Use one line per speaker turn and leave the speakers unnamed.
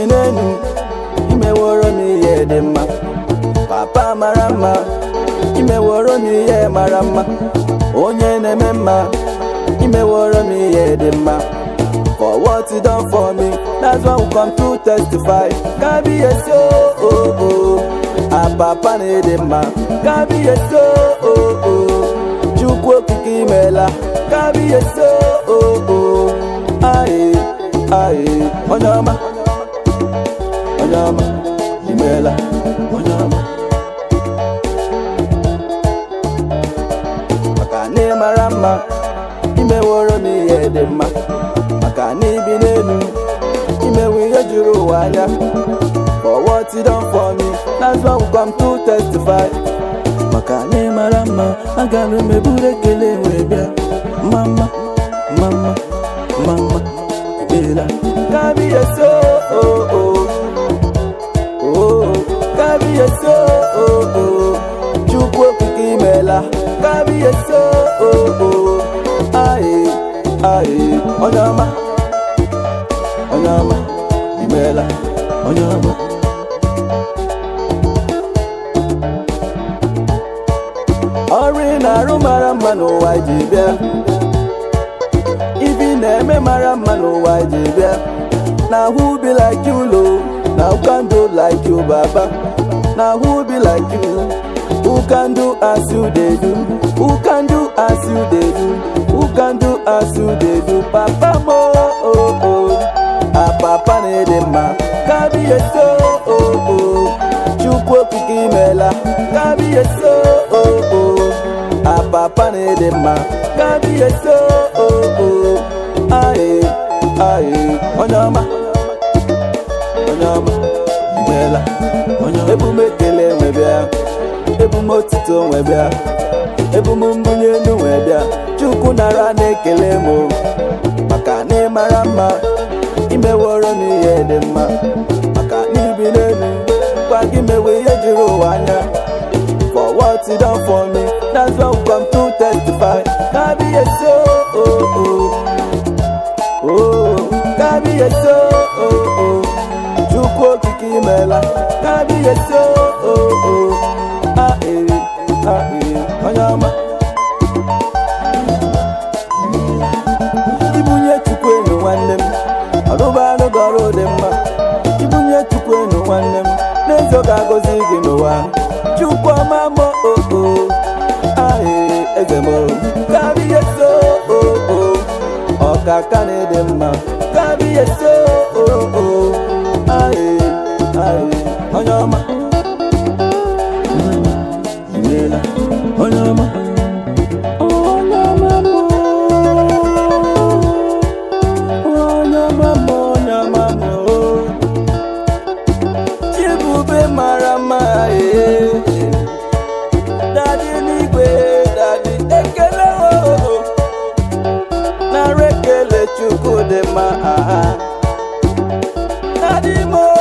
n'elu imeworo m ihe dị mma papa mara mma imeworo m ihe mara mma onye na-eme mma imeworo m ihe dị mma for what you done for me that's why we come to testify kabiyesi o o o apapa na-ede mma kabiyesi o o o chukwu okike imeela kabiyesi o o o aye aye onye ọma onye ọma imeela onye ọma maka na ị mara mma imeworo m ihe dị mma maka na ibi n'elu imewe ihe juru ụwa anya for what you done for me that's why we come to testify maka na ị mara mma agara m eburu ekele wee bịa mama mama mama emeela kabiyesi o o o kabiyesi o o chukwu okike imeela kabiyesi o o aye aye onye ọma onye ọma imeela onye ọma ọrụ ị na-arụ mara mma n'ụwa ji bịa ibi na-eme mara mma n'ụwa ji bịa na who be like you lo na who can do like you baba na who be like you who can do as you dey do who can do as you dey do who can do as you dey do papa mo oh oh ah papa na-ede mma kabiyesi o o chukwu okike imeela kabiyesi o o ah papa na-ede mma kabiyesi o o aye aye onye ọma onye ọma imeela onye ọma ebume ekele nwe bịa ebume otito nwe bịa ebume mbunye elu nwe bịa chukwu nara na-ekele m o. maka na ị mara mma imeworo m ihe dị mma maka na ibi n'elu gwa gị mewe ihe juru ụwa anya for what you done for me that's why we come to testify kabiyesi o o o o kabiyesi o o o chukwu okike imeela kabiyesi o o o a ee a ee onye ọma ibunye chukwu enu nwanne m ọrụba anụ gọrọ dị mma ibunye chukwu enu nwanne m n'ezo ga-agọzi gị n'ụwa chukwu ọma mọ oo ahịrị eze m kabiyesi oo ọkaka na-ede mma kabiyesi oo ahịrị ahịrị onye ọma imeela onye ọma onye ọma mọ onye ọma mọ onye ọma mọ chibube mara mma ee dadi n'igwe dadi ekele o nara ekele chukwu dị mma aha dadi mo